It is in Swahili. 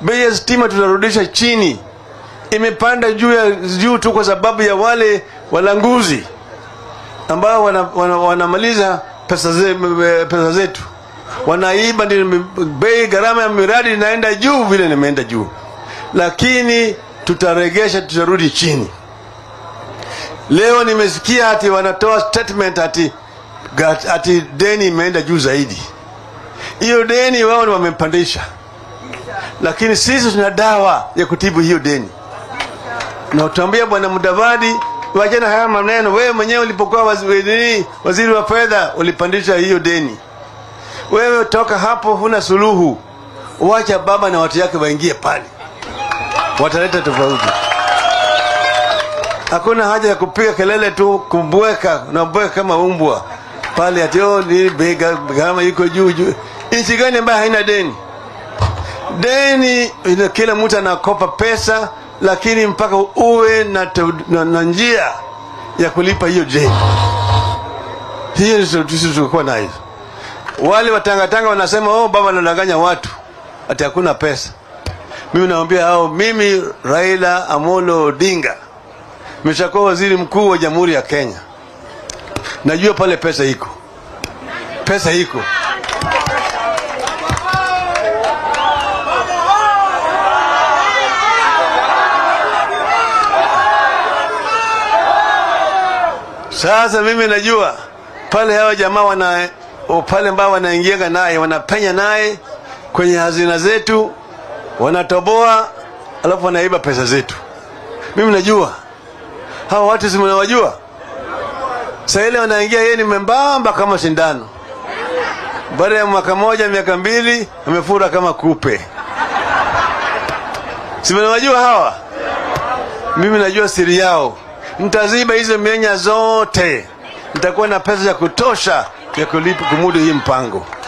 bei ya stima tutarudisha chini. Imepanda juu ya juu tu kwa sababu ya wale walanguzi ambao wanamaliza wana, wanamaliza pesa, ze, pesa zetu wanaiba, ndio bei gharama ya miradi inaenda juu vile nimeenda juu, lakini tutaregesha, tutarudi chini. Leo nimesikia ati wanatoa statement ati, ati deni imeenda juu zaidi. Hiyo deni wao wamepandisha, lakini sisi tuna dawa ya kutibu hiyo deni, na utambia Bwana Mudavadi, wachana haya maneno. Wewe mwenyewe ulipokuwa waziri, waziri wa fedha ulipandisha hiyo deni. Wewe toka hapo, huna suluhu. Wacha baba na watu yake waingie pale, wataleta tofauti. Hakuna haja ya kupiga kelele tu, kumbweka unabweka kama umbwa pale, ati oh, ni gharama iko juu juu. Nchi gani ambayo haina deni? Deni ina kila mtu anakopa pesa, lakini mpaka uwe na, na, na njia ya kulipa hiyo deni. Hiyo sisi tulikuwa nayo. Wale watangatanga wanasema oh, baba anadanganya watu ati hakuna pesa. Mimi naambia hao, mimi Raila Amolo Odinga nimeshakuwa waziri mkuu wa Jamhuri ya Kenya, najua pale pesa iko, pesa iko. Sasa mimi najua pale hawa jamaa wana pale ambao wanaingianga naye wanapenya naye kwenye hazina zetu, wanatoboa, alafu wanaiba pesa zetu. Mimi najua hawa watu si mnawajua. Sasa ile wanaingia, yeye ni membamba kama sindano. Baada ya mwaka moja, miaka mbili, amefura kama kupe. Si mnawajua hawa? Mimi najua siri yao. Mtaziba hizo mienya zote, mtakuwa na pesa ya kutosha ya kulipa kumudu hii mpango.